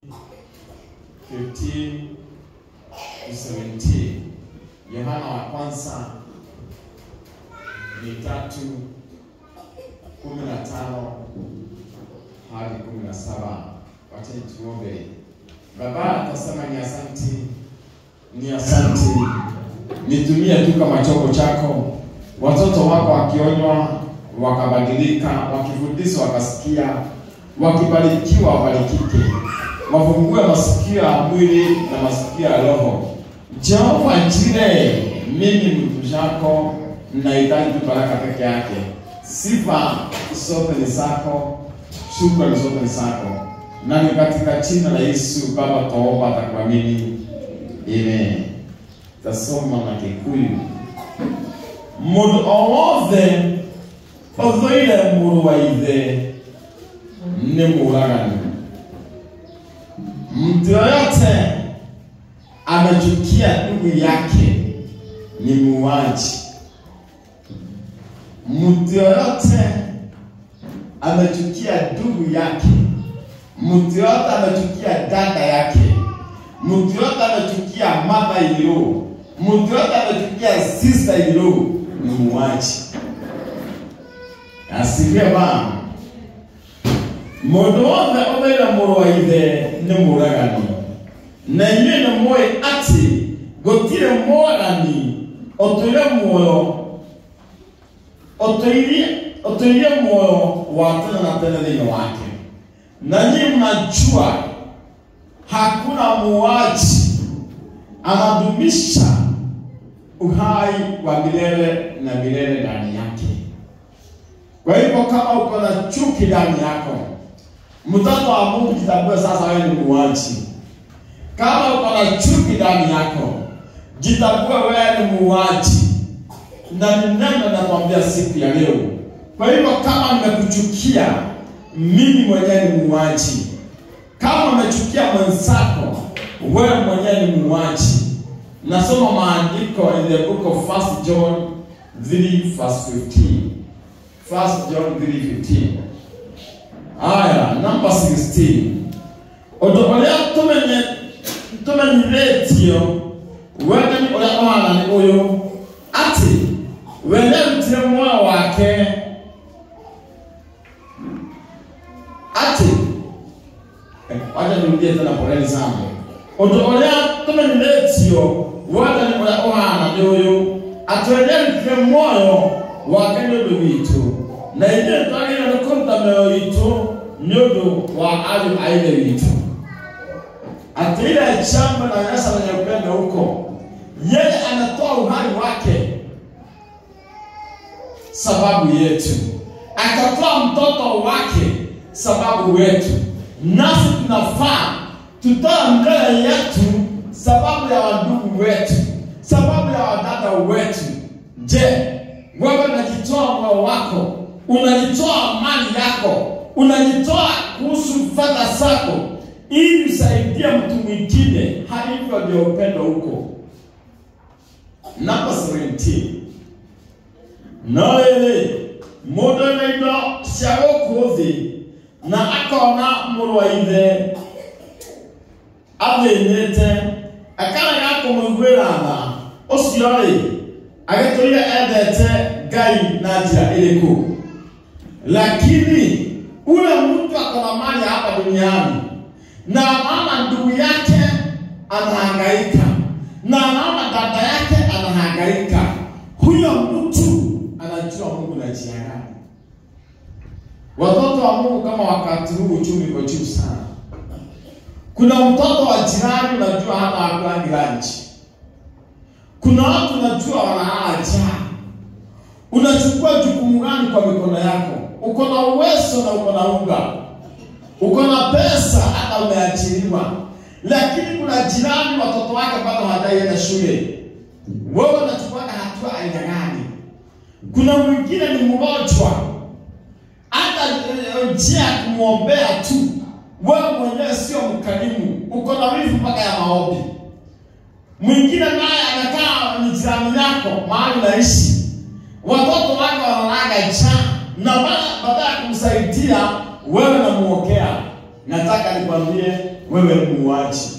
15 to 17. Yohana wa kwanza ni tatu kumi na tano hadi kumi na saba. Wacha tuombe. Baba, tasema ni asanti, ni asanti, nitumie tu kama chombo chako. Watoto wako wakionywa wakabadilika, wakifundishwa wakasikia, wakibarikiwa wabarikike, wafungue masikio ya mwili na masikio ya roho. Jehova Jire, mimi mtu chako nahitaji tu baraka peke yake. Sifa zote ni zako, shukrani zote ni zako, na ni katika jina la Yesu Baba twaomba atakuamini. Amen. Tasoma na Kikuyu. Mũndũ o wothe ũthũire mũrũ wa ithe nĩ mũũragani. Mtu yoyote amechukia ndugu yake ni muuaji. Mtu yoyote amechukia ndugu yake, mtu yoyote amechukia dada yake, mtu yoyote amechukia mama ilo, mtu yoyote amechukia sister ilo ni muuaji. Asifiwe Bwana. Mũndũ wothe ũthaire mũrũ wa ithe nĩ mũũragani na inyuĩ nĩ mũĩ atĩ gũtirĩ mũũragani ũtũire muoyo ũtũirie ũtũirie muoyo wa tene na tene thĩinĩ wake na nyinyi mnajua hakuna muuaji anadumisha uhai wa milele na milele ndani yake. Kwa hivyo kama uko na chuki ndani yako, mtoto wa Mungu, jitambue sasa wewe ni muuaji. Kama uko na chuki ndani yako, jitambue wewe ni muuaji, na ni neno nakwambia siku ya leo. Kwa hivyo kama nimekuchukia mimi mwenyewe ni muuaji, kama umechukia mwenzako, wewe mwenyewe ni muuaji. Nasoma maandiko in the book of 1 John 3 verse 15. 1 John 3:15. Aya, number 16. Ũndũ ũrĩa tũmenye tũmenyithĩtio wende ũrĩa ũhana nĩ ũyũ atĩ we nĩarutire muoyo wake atĩ wacha nirudie tena poleni sana ũndũ ũrĩa tũmenyithĩtio wende ũrĩa ũhana nĩ ũyũ atĩ we nĩarutire muoyo wake nĩ ũndũ witũ na ithuĩ twagĩrĩirwo nĩ kũruta mĩoyo itũ nĩ ũndũ wa ariũ a ithe witũ ati ile jambo naonyesha lenye upendo huko, yeye anatoa uhai wake sababu yetu, akatoa mtoto wake sababu wetu, nasi tunafaa tutoa mbele yetu sababu ya wandugu wetu, sababu ya wadada wetu. Je, wewe unajitoa moyo wako, unajitoa mali yako, unajitoa kuhusu fedha zako ili usaidie mtu mwingine. Hivyo ndio upendo huko. Namba 17 no ĩrĩ mũndũ ena indo cia gũkũ thĩ na akona mũrũ wa ithe athĩnĩte akarega kũmũiguĩra tha ũcio rĩ agĩtũire endete Ngai na njĩra ĩrĩkũ? Lakini ule mtu akona mali hapa duniani na anaona ndugu yake anahangaika na anaona dada yake anahangaika, huyo mtu anajua Mungu na njia gani. Watoto wa Mungu, kama wakati huu uchumi uko juu sana, kuna mtoto wa jirani unajua hana hakulangi lunch. Kuna watu unajua wanalala njaa. Unachukua jukumu gani kwa mikono yako? Uko na uwezo na uko na unga uko na pesa hata umeajiriwa, lakini kuna jirani watoto wake bado hawajaienda shule, wewe unachukua hatua aina gani? Kuna mwingine ni mgonjwa, hata njia ya kumwombea tu, wewe mwenyewe sio mkarimu, uko na wivu mpaka ya maombi. Mwingine naye anakaa ni jirani yako mahali unaishi, watoto wake wanalaga njaa, na baada ya kumsaidia wewe namuokea nataka nikwambie wewe ni muuaji.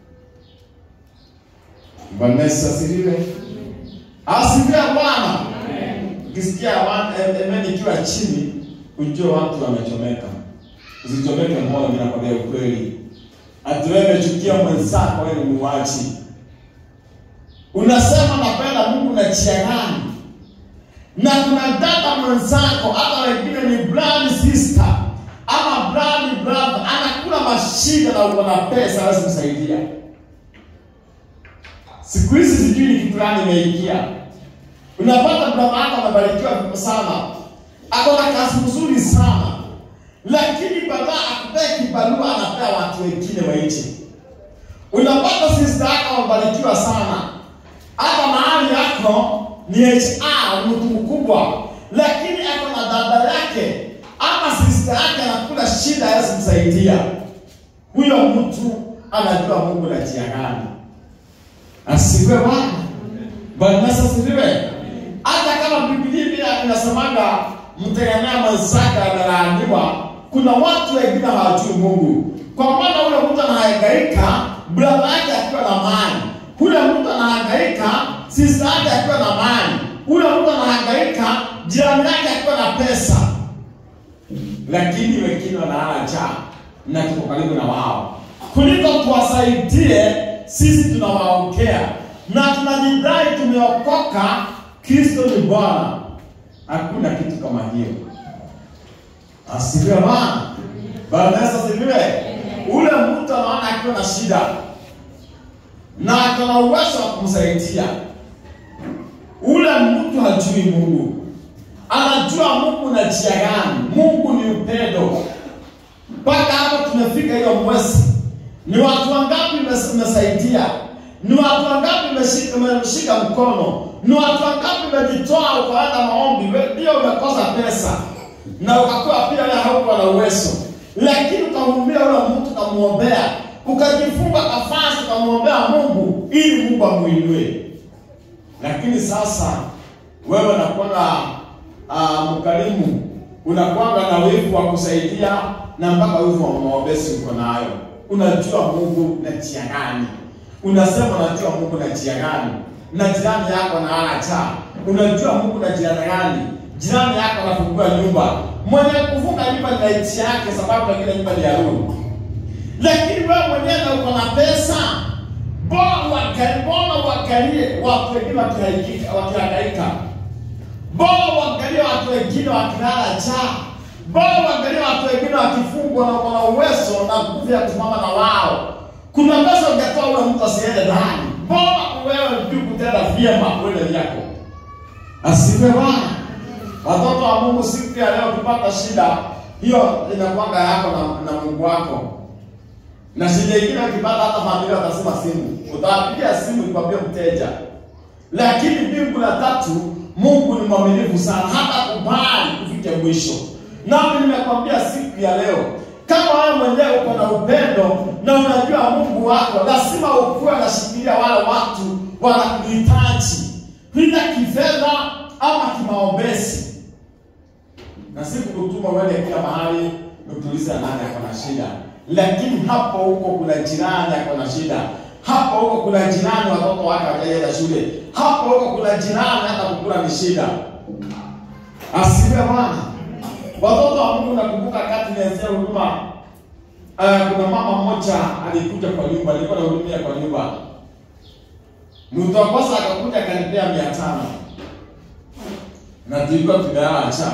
Bwana Yesu asifiwe. Asifiwe Bwana. Ukisikia amen ikiwa chini, ujue watu wamechomeka. Usichomeke moyo, ninakwambia ukweli. Ati wewe umechukia mwenzako, wewe ni muuaji. Unasema napenda Mungu na chia gani? Na kuna dada mwenzako, hata wengine ni blood sister ama blood brother, anakula mashida na uko na pesa, hawezi kusaidia. Siku hizi sijui ni kitu gani imeingia. Unapata brother yako amebarikiwa sana, ako na kazi nzuri sana, lakini baada akupea kibarua anapea watu wengine wa nje. Unapata sister yako amebarikiwa sana, hata mahali yako ni HR, mtu mkubwa, lakini ako na dada yake ama sister yake anakula shida, hawezi kumsaidia. Huyo mtu anajua Mungu na njia gani. Asifiwe Bwana. Bwana Yesu asifiwe. Hata kama Biblia pia inasemaga mtegemea mwenzake amelaaniwa, kuna watu wengine hawajui Mungu. Kwa maana ule mtu anahangaika, brother yake akiwa na mali, ule mtu anahangaika, sister yake akiwa na mali, ule mtu anahangaika, jirani yake akiwa na pesa, lakini wengine wanalala njaa na tuko karibu na wao, kuliko tuwasaidie. Sisi tunawaongea na tunajidai tumeokoka, Kristo ni Bwana. Hakuna kitu kama hiyo. Asifiwe Bwana. Bwana Yesu asifiwe. Ule mtu anaona akiwa na shida na ako na uwezo wa kumsaidia, ule mtu hajui Mungu. Anajua Mungu na njia gani. Mungu ni upendo. Mpaka hapo tumefika hiyo mwezi, ni watu wangapi umesaidia? Ni watu wangapi umeshika umeshika mkono? Ni watu wangapi umejitoa ukaenda maombi? Wewe ndio umekosa pesa na ukakuwa pia wewe haukuwa na uwezo, lakini ukamwambia yule mtu ukamwombea, ukajifunga kafasi ukamwombea Mungu ili Mungu amuinue. Lakini sasa wewe unakuwa uh, mkarimu, unakuwa na wivu wa kusaidia na mpaka wivu wa maombezi uko nayo. Unajua Mungu na njia gani? Unasema unajua Mungu na njia gani? Na jirani yako na ana cha. Unajua Mungu na njia gani? Jirani yako anafungua nyumba. Mwenye kufunga nyumba ni nchi yake sababu ile nyumba ni ya Mungu. Lakini wewe mwenyewe na uko na pesa, bora wakalie, bora wakalie watu wengine wakihangaika, wakihangaika. Bora waangalie watu wengine wakilala njaa. Bora waangalie watu wengine wakifungwa na wana uwezo na nguvu ya kusimama na wao. Kuna pesa ungetoa ule mtu asiende ndani. Bora wewe ndio kutenda vyema wewe yako. Asifiwe Bwana. Watoto wa Mungu, siku ya leo ukipata shida hiyo inakuanga yako na, na Mungu wako. Na shida ingine ukipata hata familia watasema simu. Utawapigia simu ikwambie mteja. Lakini mbingu la tatu Mungu ni mwaminifu sana hata kubali kufika mwisho. Nami nimekwambia siku ya leo kama wewe mwenyewe uko na upendo na unajua Mungu wako, lazima ukuwe unashikilia wale watu wanakuhitaji, bila kifedha ama kimaombezi, na si kukutuma uende kila mahali utulize nani ako na shida, lakini hapo huko kuna jirani ako na shida, hapo huko kuna jirani watoto wake hawajaenda shule, hapo huko kuna jirani hata kukula ni shida. Asifiwe Bwana. Watoto wa Mungu, nakumbuka kati nianzia huduma uh, kuna mama mmoja alikuja kwa nyumba, alikuwa anahudumia kwa nyumba. Mtu wa kwanza akakuja akanipea mia tano na tulikuwa tumelala njaa,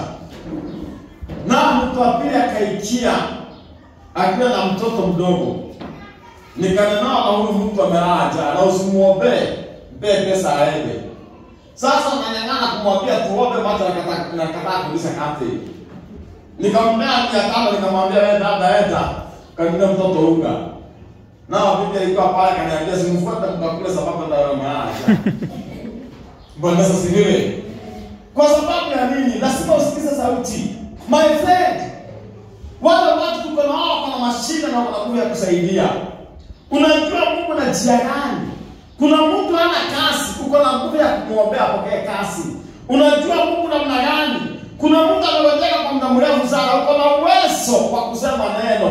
na mtu wa pili akaikia akiwa na mtoto mdogo, nikanena na huyu mtu amelala njaa, na usimuombee, mpe pesa aende. Sasa nanyang'ana kumwambia tuombe, macho nakataa kulisha kati nikamwambia mia tano, nikamwambia wewe dada, enda kanunue mtoto unga. Nao bibi alikuwa pale, kaniambia simfuate mkakule, sababu ndio maacha. Bwana Yesu asifiwe. Kwa sababu ya nini? Lazima usikize sauti, my friend. Wale watu tuko na wao, kuna mashida na kuna nguvu ya kusaidia. Unajua Mungu na njia gani? Kuna mtu hana kazi, uko na nguvu ya kumwombea apokee kazi. Unajua Mungu namna gani? Kuna mtu amegojeka kwa muda mrefu sana, uko na uwezo wa kusema neno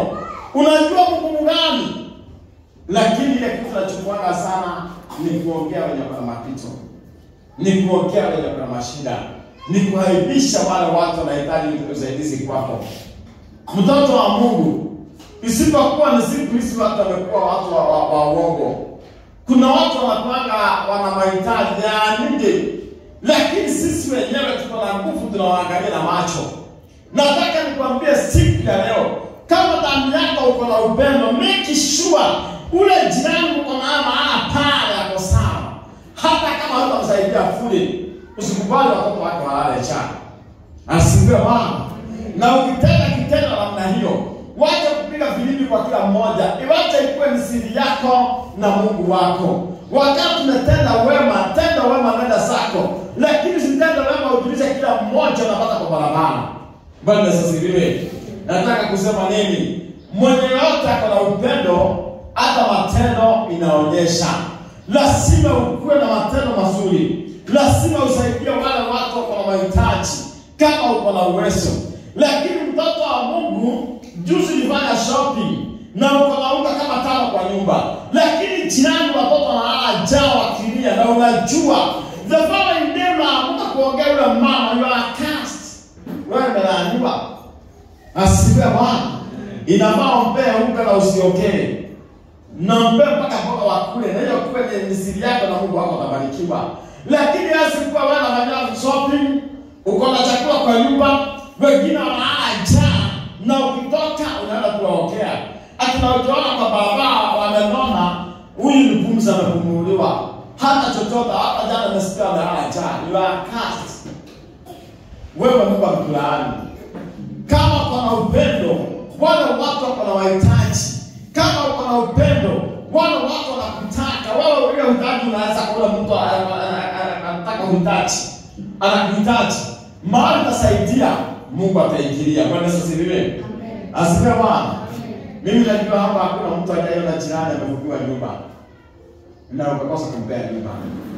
unajua mgumu gani, lakini ile kitu tunachokuanga sana ni kuongea wenye kuna mapito, ni kuongea wenye kuna mashida, ni kuaibisha wale watu wanahitaji usaidizi kwako. Mtoto wa Mungu, isipokuwa ni siku hizi watu wamekuwa watu wa, wa, wa uongo. Kuna watu wanakuanga wana mahitaji ya nje, lakini sisi wenyewe tuko na nguvu, tunawaangalia na macho. Nataka nikwambie siku ya leo, kama damu yako uko na upendo, make sure ule jirani uko na maana pale yako sawa, hata kama hutamsaidia fuli, usikubali watoto wake walale njaa. Asifiwe Bwana. Na ukitenda kitendo namna hiyo, wacha kupiga filimbi kwa kila mmoja, iwache ikuwe ni siri yako na Mungu wako. Wakati umetenda wema, tenda wema, nenda zako, lakini usitende wema ujulishe kila mmoja unapata kwa barabara. Bwana asifiwe. Nataka kusema nini? Mwenye yote ako na upendo, hata matendo inaonyesha. Lazima ukuwe na matendo mazuri, lazima usaidie wale watu wako na mahitaji kama uko na uwezo. Lakini mtoto wa Mungu, juzi nilifanya shopping na uko na unga kama tano kwa nyumba, lakini jirani watoto wanalala njaa wakilia, na unajua the following day unaamka kuongea yule mama, you are cursed, wewe umelaaniwa. Asifiwe Bwana. Inafaa umpee unga na usiokee na mpe mpaka mboga wakule, na hiyo kuwe ni siri yako na Mungu wako atabarikiwa. Lakini asikuwa wewe unafanya shopping, uko na chakula kwa nyumba, wengine wanalala njaa, na ukitoka unaenda kuwaokea. Akina ukiona kwa barabara wamenona, huyu ni pumzi amepumuliwa, hana chochote, hata jana amesikia amelala njaa. You are cursed. Wewe Mungu amekulaani. Kama uko na upendo, wale watu wako na wahitaji kama uko na upendo, wale watu wanakutaka wewe, ule uhitaji unaweza kuona mtu anataka uhitaji, anakuhitaji mahali utasaidia, Mungu ataingilia. Bwana Yesu asifiwe, asifiwe Bwana. Mimi najua hapa hakuna mtu ajaiona jirani amefungiwa nyumba na ukakosa kumpea nyumba.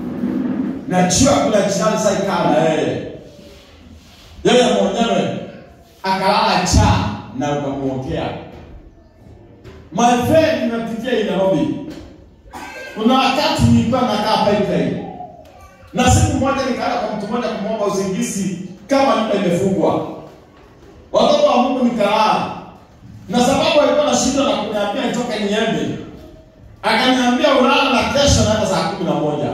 Najua kuna jirani sasa ikaa na yeye yeye mwenyewe akalala njaa na ukamuokea My friend, nimepitia hii Nairobi. Kuna wakati nilikuwa nakaa pipeline. Na siku moja nikaenda kwa mtu mmoja kumwomba usingizi kama nyumba imefungwa. Watoto wa Mungu nikalala. Na sababu alikuwa na shida na kuniambia nitoke niende. Akaniambia ulala na kesho naenda saa kumi na moja.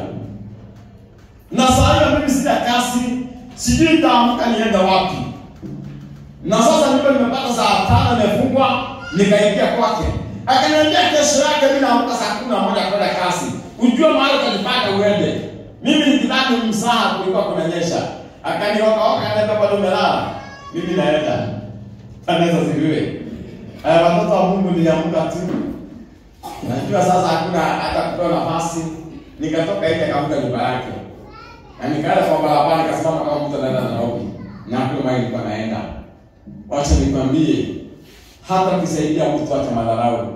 Na saa hiyo mimi sina kasi, sijui nitaamka niende wapi. Na sasa nyumba nimepata saa tano imefungwa, nikaingia kwake akaniambia kesho yake mimi naamka saa kumi na moja kwenda kasi, ujue mahali utajipata uende. Mimi nikidhani msaha kulikuwa kunanyesha, akaniokaoka akaniambia bado umelala, mimi naenda. Anaweza siviwe eh, watoto wa Mungu niliamka tu, najua sasa hakuna hata kupewa nafasi, nikatoka nje akaamka nyumba yake na nikaenda kwa barabara, nikasimama kama mtu anaenda Nairobi na hakuna mahali nilikuwa naenda. Wacha nikwambie hata kusaidia mtu acha madharau,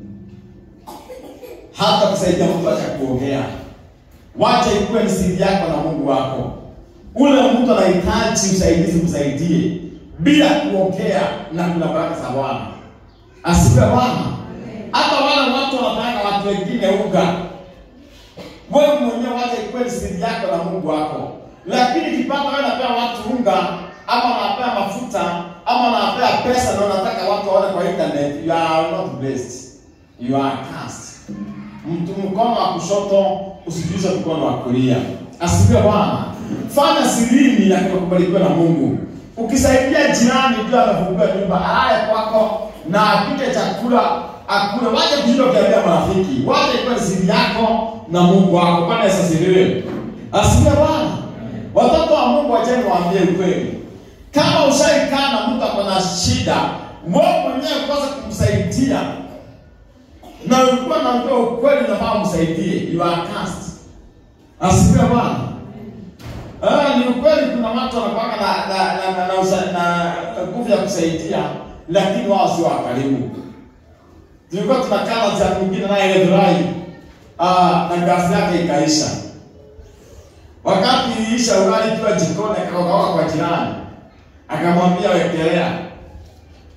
hata kusaidia mtu acha kuongea. Wacha ikuwe ni siri yako na Mungu wako. Ule mtu anahitaji usaidizi, msaidie bila kuongea, na kuna baraka za Bwana. Asifiwe Bwana. Hata wale watu wanataka watu wengine unga, wewe mwenyewe wacha ikuwe ni siri yako na Mungu wako. Lakini kipata wewe unapea watu unga ama unapea mafuta ama unapea pesa na unataka watu waone kwa internet, you are not blessed, you are cursed. Mtu mkono wa kushoto usijuze mkono wa kulia. Asifiwe Bwana. Fanya sirini na kubarikiwa na Mungu. Ukisaidia jirani ndio amefungua nyumba, alale kwako na apike chakula akule. Wacha kushinda ukiambia marafiki, wacha ikuwe siri yako na Mungu wako. Bwana Yesu asifiwe. Asifiwe Bwana. Watoto wa Mungu, wacheni waambie ukweli. Kama ushaikaa na mtu ako na shida, wewe mwenyewe kwanza kumsaidia na ulikuwa naambia ukweli, nafaa msaidie, you are cursed. Asifiwe Bwana. Ah, ni ukweli, kuna watu wanakuwa na na na na, na, usa- na nguvu ya kusaidia, lakini wao sio wakarimu. Tulikuwa tunakaa na jamii mwingine naye Githurai, ah, na gasi yake ikaisha. Wakati iliisha, ugali ikiwa jikoni, akaokaoka kwa jirani akamwambia wekelea.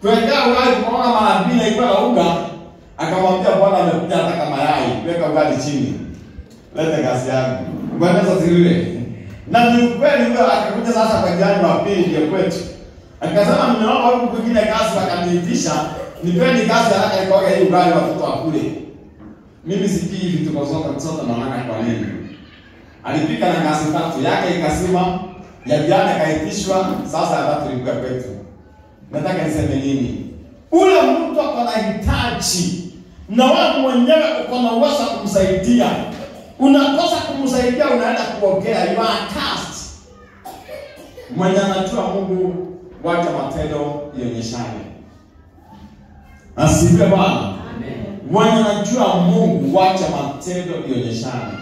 Kuwekea ugali tukaona mara mbili ilikuwa na unga, akamwambia bwana amekuja anataka mayai, weka ugali chini. Lete gasi yangu. Bwana sasa zile. Na ni ukweli huyo akakuja sasa kwa jirani wa pili ya kwetu. Akasema nimeomba huku kwingine gasi wakaniitisha, nipeni gasi haraka ikoge hii ugali watoto wakule. Mimi sikii vitu kwa zote zote naona kwa nini. Alipika na gasi tatu yake ikasima, ya jirani akaitishwa, sasa ya tatu ilikuwa kwetu. Nataka niseme nini? Ule mtu ako na hitaji na wewe mwenyewe uko na uwezo wa kumsaidia. Unakosa kumsaidia, unaenda kuongea, you are cast. Mwenye anajua Mungu, wacha matendo ionyeshane. Asifiwe Bwana. Mwenye anajua Mungu, wacha matendo ionyeshane.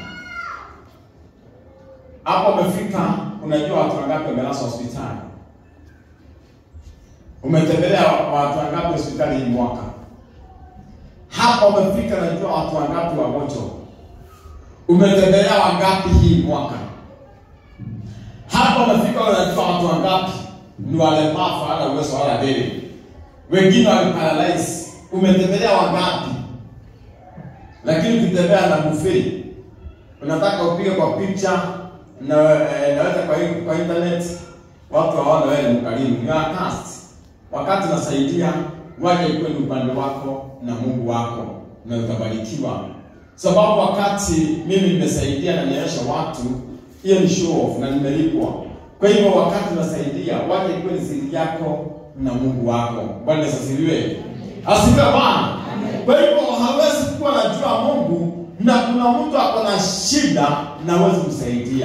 Hapo umefika, unajua watu wangapi wamelazwa hospitali? Umetembelea watu wangapi hospitali hii mwaka? Hapa umefika, unajua watu wangapi wagonjwa? Umetembelea wangapi hii mwaka? Hapa umefika, unajua watu wangapi ni walemavu, hawana uwezo wala deli, wengine wameparalyze. Umetembelea wangapi? Lakini ukitembea na buffet unataka upige kwa picha na eh, naweza kwa hii- kwa internet watu hawaona wewe ni mkarimu, ni cast. Wakati unasaidia waje ikuwe ni upande wako na Mungu wako na utabarikiwa, sababu wakati mimi nimesaidia na nionyesha watu, hiyo ni show off na nimelipwa. Kwa hivyo wakati unasaidia waje ikuwe ni siri yako na Mungu wako. Bwana asifiwe, asifiwe Bwana. Kwa hivyo hawezi kuwa najua Mungu na kuna mtu ako na shida na hawezi kusaidia.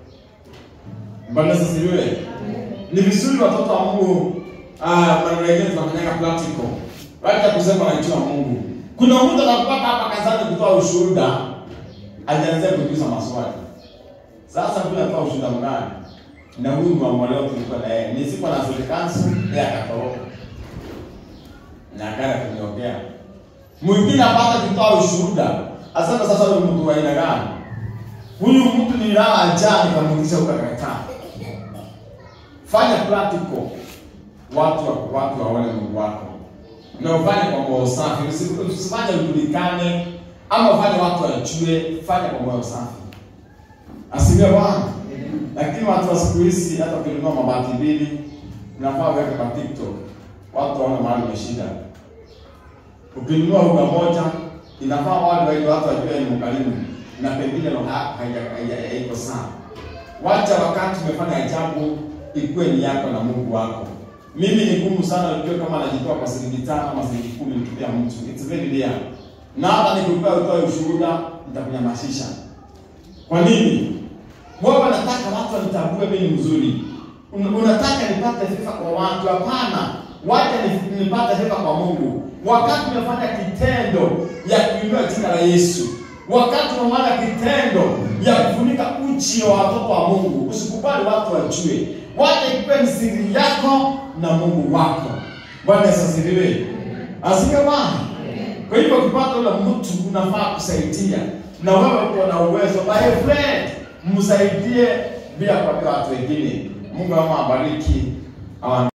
Bwana asifiwe. Ni vizuri watoto wa Mungu ah, maneno mengine tunafanyanga practical. Wacha kusema wanajua Mungu. Kuna mtu anapata hapa kazani kutoa ushuhuda, alianzia kuuliza maswali. Sasa bila kutoa ushuhuda mgani? Na huyu mwamwaleo tulikuwa na yeye. Ni siku na Afrikansu, yeye akatoroka. Na akaenda kuniongea. Mwingine apata kutoa ushuhuda. Asema sasa huyu mtu wa aina gani? Huyu mtu ni lala njaa nikamuuliza ukakataa. Fanya practical. Watu wa- watu waone Mungu wako. Na ufanye kwa moyo safi. Usi- Usifanye ujulikane ama ufanye watu wajue, fanya kwa moyo safi. Asifiwe Bwana. Lakini watu wa siku hizi hata ukinunua mabati mbili unafaa uweke kwa TikTok. Watu waone mahali umeshinda. Ukinunua unga moja inafaa wale wengi watu wajue ni mkarimu na pengine roho yako haija- haija- haiko sawa. Wacha wakati umefanya ajabu ikuwe ni yako na Mungu wako. Mimi ni ngumu sana nijue kama najitoa kwa shilingi tano ama shilingi kumi nikipea mtu. It's very rare. Na hata nikipea utoe ushuhuda nitakunyamazisha. Kwa nini? Wewe unataka watu wanitambue mimi ni mzuri. Un- Unataka nipate sifa kwa watu? Hapana, wacha ni- nipate sifa kwa Mungu. Wakati umefanya kitendo ya kuinua jina la Yesu, wakati umefanya kitendo ya kufunika uchi wa watoto wa Mungu, usikubali watu wajue. Wacha ikuwe ni siri yako na Mungu wako. Bwana Yesu asifiwe. Asifiwe Bwana. Kwa hivyo ukipata ule mtu unafaa kusaidia, na wewe uko na uwezo, my friend, msaidie bila kuambia watu wengine. Mungu ama abariki. Awa-